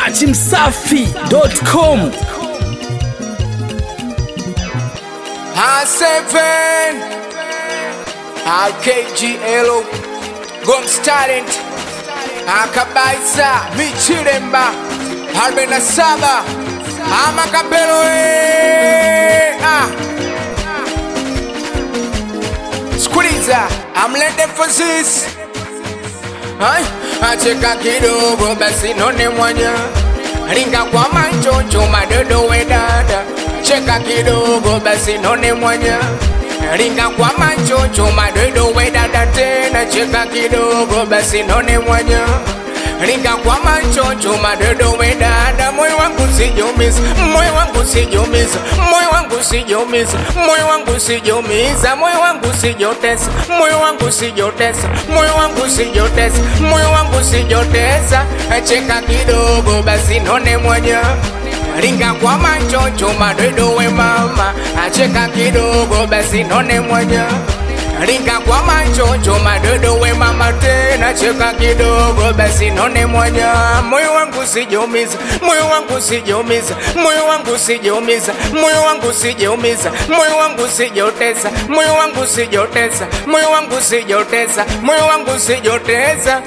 dachimsafi.com A7 AKGL Goms Talent Akabaisa Michiremba arobaini na saba ama kapelo eh, ah. Sikiliza amlete emphasis Ai, acheka kidogo basi none mwanya ringa kwa machocho madodo we dada cheka kidogo basi none mwanya ringa kwa machocho madodo we dada tena cheka kidogo basi none mwanya ringa kwa machocho madodo we dada moyo wangu sijumiza moyo wangu sijumiza moyo wangu sijumiza moyo wangu sijumiza moyo wangu sijotesa moyo wangu sijotesa moyo wangu sijotesa moyo wangu sijotesa cheka kidogo basi none mwanya ringa kwa machocho madodo we mama acheka kidogo basi none mwanya ringa kwa machocho madodo we mama tena cheka kidogo basi none mwanya moyo wangu sijumiza moyo wangu sijumiza moyo wangu sijumiza moyo wangu sijumiza moyo wangu sijotesa moyo wangu sijotesa moyo wangu sijotesa moyo wangu sijotesa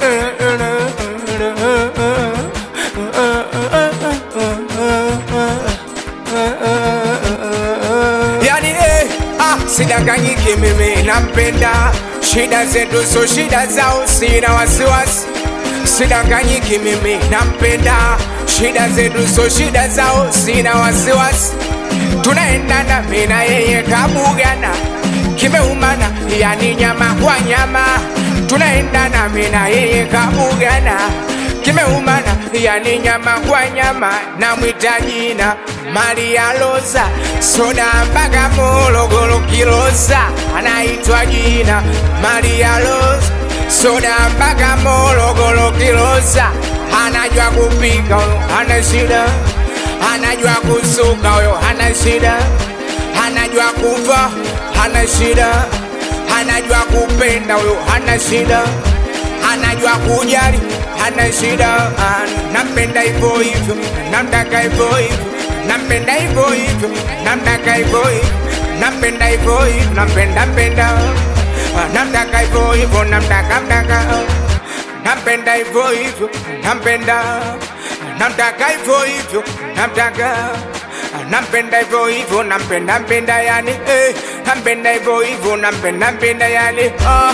yani eh, ah, sidanganyiki mimi nampenda shida zetu so shida zao sina wasiwasi sidanganyiki mimi nampenda shida zetu so shida zao sina wasiwasi tunaendana mina yeye kabugana kimeumana yani nyama kwa nyama tunaendana mina yeye kabugana kimeumana yani nyama kwa nyama na mwita jina Maria Loza soda mpaka Morogoro Kilosa anaitwa jina Maria Loza soda mpaka Morogoro Kilosa anajua kupika huyo hana shida anajua kusuka huyo hana shida anajua kuva hana shida anajua kupenda huyo hana shida anajua kujali hana shida Ah, nampenda hivyo hivyo namtaka hivyo hivyo nampenda hivyo hivyo namtaka hivyo hivyo nampenda hivyo hivyo nampenda mpenda Ah, namtaka hivyo hivyo namtaka mtaka nampenda hivyo hivyo nampenda namtaka hivyo hivyo namtaka nampenda hivyo hivyo nampenda mpenda yani eh, nampenda hivyo hivyo nampenda mpenda yani ah.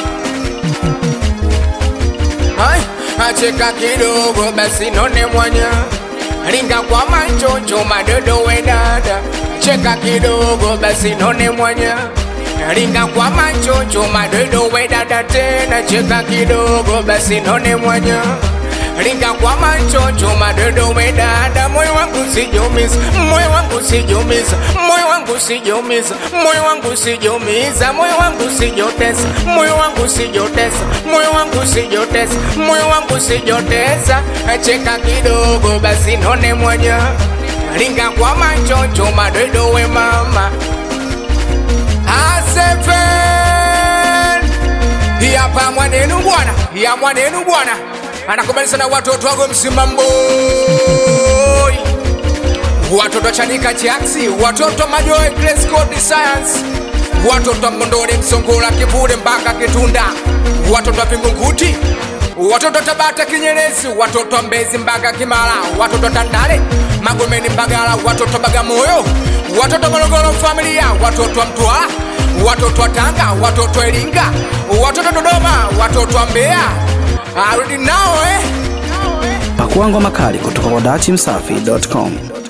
Ai, acheka kidogo basi none mwanya ringa kwa machocho madodo we dada cheka kidogo basi none mwanya ringa kwa machocho madodo we dada tena cheka kidogo basi none mwanya ringa kwa machocho madodo we dada moyo wangu sijumiza moyo wangu sijumiza moyo wangu sijumiza moyo wangu sijumiza moyo wangu sijotesa moyo wangu sijotesa moyo wangu sijotesa moyo wangu sijotesa cheka kidogo basi none mwanya ringa kwa machocho madodo we mama Aseven hapa mwanenu bwana ya mwanenu bwana anakubalisa na watoto wago msimamboi watoto chanika chiaksi watoto majoe Grace Code science watoto mondoni msongola kivule mpaka kitunda watoto vingunguti watoto tabata kinyerezi watoto mbezi mpaka kimala watoto tandale magomeni mbagala watoto bagamoyo watoto morogoro familia watoto wa mtwara watoto wa tanga watoto wa iringa watoto dodoma watoto wa mbeya arudi nao eh pakuangwa makali kutoka kwa dachimsafi.com